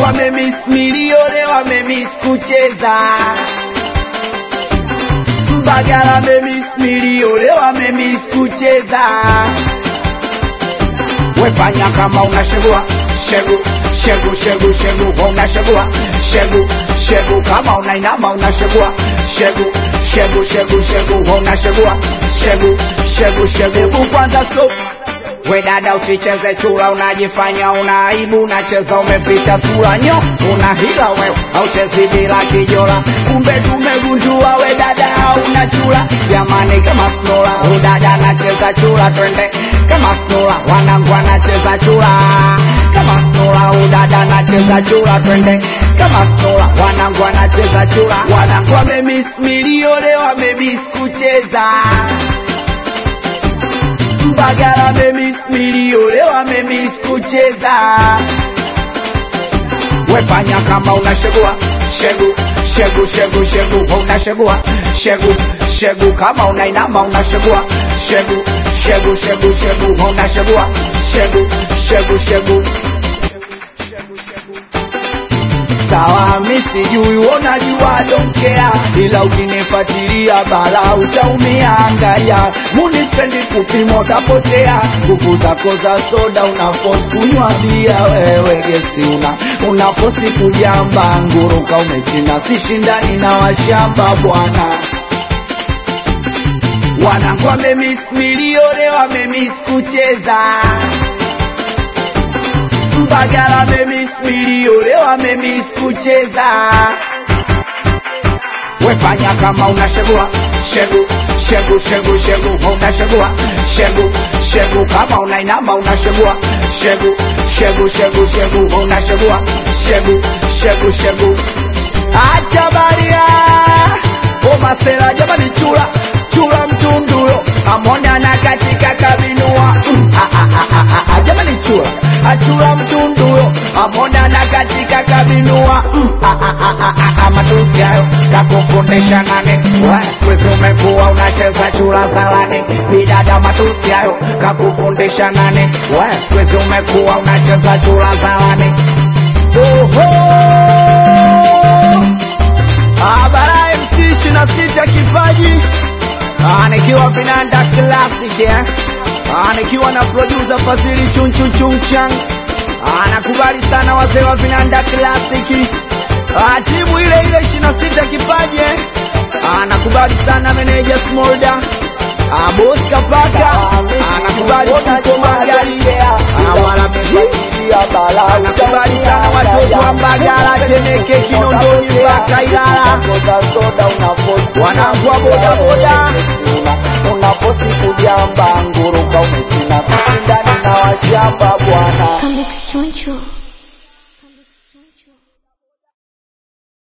wamemis milio leo wamemis kucheza Mbagala wamemis milio leo wamemis kucheza wefanya kama unashegua shegu shegu shegu shegu unashegua shegu shegu kama unainama unashegua shegu shegu shegu shegu unashegua shegu shegu shegu Hebu kwanza stop we dada usicheze chura unajifanya una aibu unacheza umeficha sura nyo una hila wewe auchezi bila kijola kumbe tumegundua we dada hauna chura jamani kama snola udada anacheza chura twende kama snola wanangu anacheza chura kama snola udada anacheza chura twende kama snola wanangu anacheza chura wanangu wamemis milio leo wamemis kucheza Mbagala wamemis milio leo wamemis kucheza wefanya kama unashegua shegu shegu shegu shegu unashegua shegu shegu kama unainama unashegua shegu shegu shegu shegu unashegua shegu shegu shegu sawa mi sijui unajua donkea ila ukinifuatilia bala utaumia angalia munispendi kupima utapotea nguvu zako za soda unafosi kunywa bia wewe gesi una unafosi kujamba nguruka umechina sishindani na washamba bwana wanangu wamemis milio leo wamemis kucheza Mbagala memis milio leo amemis kucheza wefanya kama unashegua shegu shegu shegu shegu unashegua shegu shegu kama unainama unashegua shegu shegu shegu shegu unashegua shegu shegu shegu acha baria omasera jamani chula chula mtunduyo amona na katika kabinua mm, ah, ah, ah, ah, ah, jamani chula achula mtunduyo amona na katika kabinua mm, ah, ah, ah, ah, ah, ah, matusi hayo kakufundisha nane sikwezi umekuwa unacheza chula zalani bidada matusi hayo kakufundisha nane sikwezi umekuwa unacheza chula zalani Oho! Abara MC ishirini na sita kipaji Ah, nikiwa vinanda classic eh? Ah, nikiwa na producer Fazili chun chun chun chang Ah, nakubali sana wazee wa vinanda classic Ah, timu ile ile ishirini na sita kipaji eh? Ah, nakubali sana meneja Smolda Ah, boss Kapaka Ah, nakubali Tuko Magari Ah, wala Ah, nakubali sana watoto wa Mbagala Temeke Kinondoni mpaka Ilala wanangu wa bodaboda unaposi kujamba nguruka umechina ndani na washamba bwana